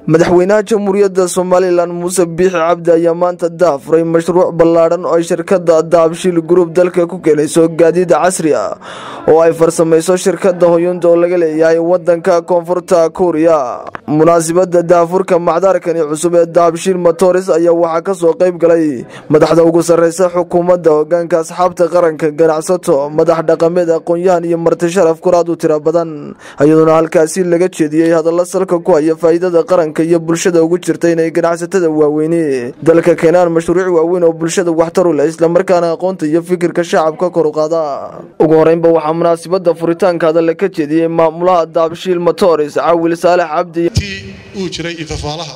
madaxweynaha jamhuuriyadda somalilan muuse biixi cabdi ayaa maanta daafuray mashruuc ballaadhan oo ay shirkadda daabshiil group dalka ku keenayso gaadiid casri ah oo ay farsamayso shirkadda hoyunda oo laga leeyahay wadanka koonfurta kuuriya munaasibadda daafurka macdarkani cusub ee daabshiil motors ayaa waxaa kasoo qayb galay madaxda ugu sarreysa xukuumadda hogaanka asxaabta qaranka ganacsato madax dhaqameed aqoon-yahan iyo marti sharaf kuraad u tira badan iyadoona halkaasi laga jeediyey hadalla salka ku haya faa'iidada qaranka iyo bulshada ugu jirta inay ganacsatada waaweyni dalka keenaan mashruuc waaweyn oo bulshada waxtar u leh islamarkaana aqoonta iyo fikirka shacabka kor u qaada ugu horeynba waxaa munaasibada furitaanka hadalla ka jeediyey maamulaha daabshiil motors caawil saalex cabdi tii uu jiray ifafaalaha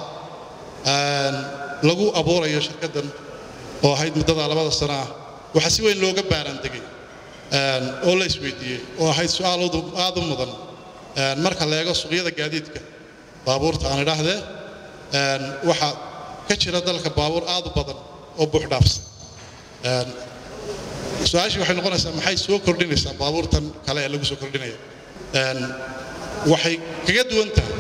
lagu abuurayo shirkaddan oo ahayd muddada labada sana ah waxaa si weyn looga baaraandegay oo la isweydiiyey oo ahayd su-aal aad u mudan marka la eego suuqyada gaadiidka baabuurta aan idhaahdee waxaa ka jira dalka baabuur aad u badan oo buux dhaafsan su-aashii waxay noqonaysaa maxay soo kordhinaysaa baabuurtan kale ee lagu soo kordhinaya waxay kaga duwan tahay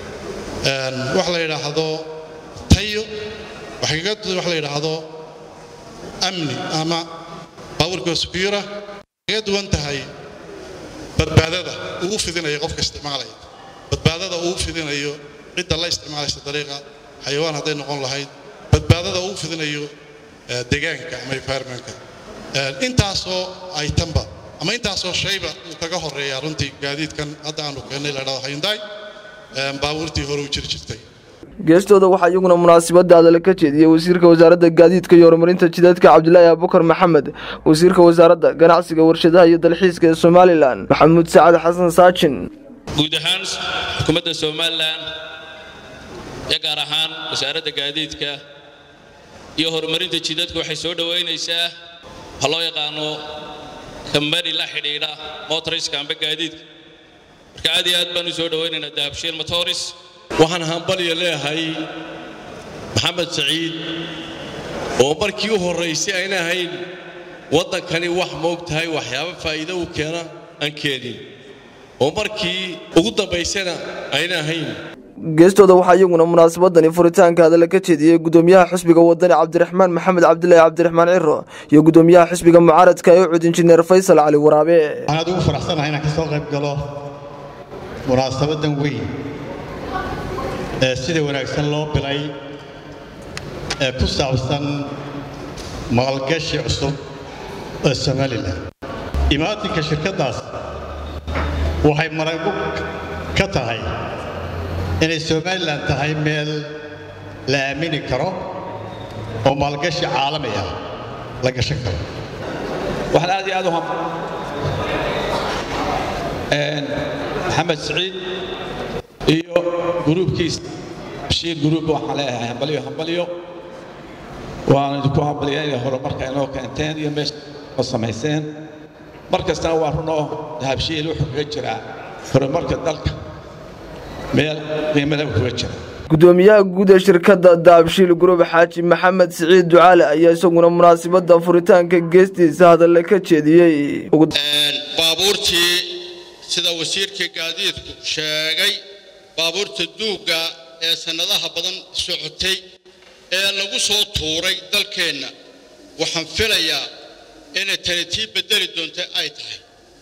wax la yidhaahdo tayo waxay kaga duwan wax la yidhaahdo amni ama baabuurka secura kaga duwan tahay badbaadada uu fidinayo qofka isticmaalaya badbaadada uu fidinayo cidda la isticmaalaysa dariiqa xayawaan hadday noqon lahayd badbaadada uu fidinayo deegaanka ama environmentka intaasoo ay tanba ama intaasoo shayba uu kaga horeeyaa runtii gaadiidkan hadda aanu keennay la dhahdo hyundai baabuurtii hore u jiri jirtay geestooda waxaa iyaguna munaasibada hadale ka jeediyey wasiirka wasaaradda gaadiidka iyo horumarinta jidadka cabdilaahi abubakar maxamed wasiirka wasaaradda ganacsiga warshadaha iyo dalxiiska ee somalilan maxamuud sacad xasan saajin guud ahaan xukuumadda somalilan iyo gaar ahaan wasaaradda gaadiidka iyo horumarinta jidadka waxay soo dhowaynaysaa waxa loo yaqaano kambani la xidhiidha motoriska amba gaadiidka marka aad iyo aad baan u soo dhowaynaynaa dahabshiil motoris waxaan hambalya leeyahay maxamed saciid oo markii u horraysay ayna ahayn waddankani wax moog tahay waxyaabo faa'iido u keena aan keenin oo markii ugu dambaysana ayna ahayn geestooda waxaa iyaguna munaasabadani furitaanka hadalla ka jeediyey gudoomiyaha xisbiga wadani cabdiraxmaan maxamed cabdilaahi cabdiraxmaan ciro iyo gudoomiyaha xisbiga mucaaradka ee ucud injineer faysal cali waraabe waxaan aad ugu faraxsanahay inaan ka soo qayb galo munaasabadan weyn ee sida wanaagsan loo bilay ee ku saabsan maalgashi cusub ee somalilan imaatinka shirkaddaas waxay maragu ka tahay inay somalilan tahay meel la aamini karo oo maalgashi caalami ah la gashan karo waxaan aad iyo aad u ham maxamed saciid iyo gruubkiisa bashiir gruub waxaan leeyahay hambalyo hambalyo waan idinku hambalyaynaya horumarka inoo keenteen iyo meesha oo samayseen mar kastana waa runoo dahabshiil wuxuu kaga jiraa horumarka dalka meel qiimada kaga jira gudoomiyaha guud ee shirkadda daabshiil group xaaji maxamed siciid ducaale ayaa isaguna munaasibadda furitaanka geestiisa hadalle ka jeediyey baabuurtii sida wasiirkii gaadiidku sheegay baabuurta duugga ee sannadaha badan socotay ee lagu soo tuuray dalkeenna waxaan filayaa inay tani tii beddeli doonta ay tahay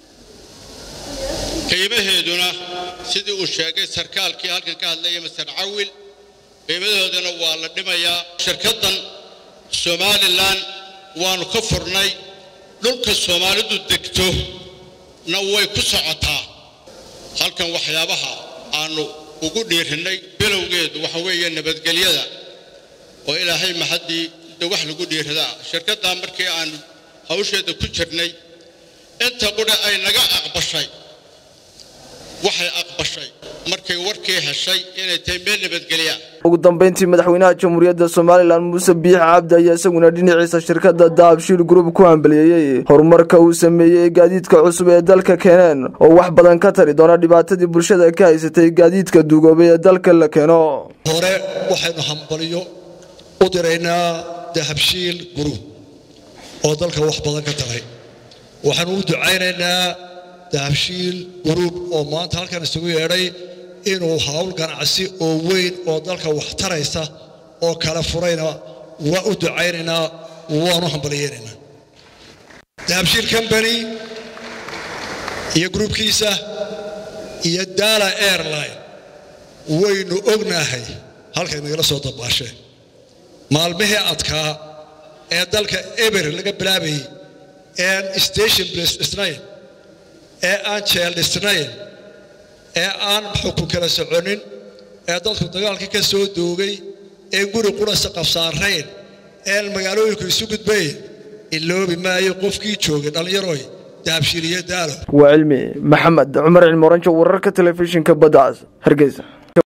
qiimaheeduna sidii uu sheegay sarkaalkii halkan ka hadlaya master cawil qiimadoodana waa la dhimayaa shirkaddan somalilan waannu ka furnay dhulka soomaalidu degto na way ku socotaa halkan waxyaabaha aannu ugu dhiirinnay bilowgeedu waxa weeye nabadgelyada oo ilaahay mahaddii de wax lagu dhiiradaa shirkaddaa markii aannu hawsheeda ku jirnay inta qudha ay naga aqbashay waxay aqbashay markay warkii heshay inay tahay meel nabadgelya ugu dambeyntii madaxweynaha jamhuuriyadda somalilan muuse biixi cabdi ayaa isaguna dhinaciisa shirkadda daabshiil group ku hambaliyeeyey horumarka uu sameeyey gaadiidka cusub ee dalka keeneen oo wax badan ka tari doona dhibaatadii bulshada ka haysatay gaadiidka duugoobay ee dalka la keeno hore waxaynu hambaliyo u diraynaa dahabshiil group oo dalka wax badan ka taray waxaanu u ducaynaynaa dahabshiil group oo maanta halkan isugu yeedhay inuu hawl ganacsi oo weyn oo dalka wax taraysa oo kala furayna waa u ducaynaynaa waanu hambaliyeynaynaa dahabshiil combany iyo gruubkiisa iyo daala airline waynu ognahay halkay nagala soo dabaasheen maalmihii adkaa ee dalka eber laga bilaabayay eeaan station blis dhisnayn ee aan jeel dhisnayn ee aan xukun kala soconin ee dadku dagaalkii ka soo doogay ee guri qurasa qabsaarayn een magaalooyinku isu gudbayn iloobi maayo qofkii joogay dhallinyaroy dahabshiiliyo daalo waa cilmi maxamed cumar cilmi oranjo wararka telefishinka badda cas hargeysa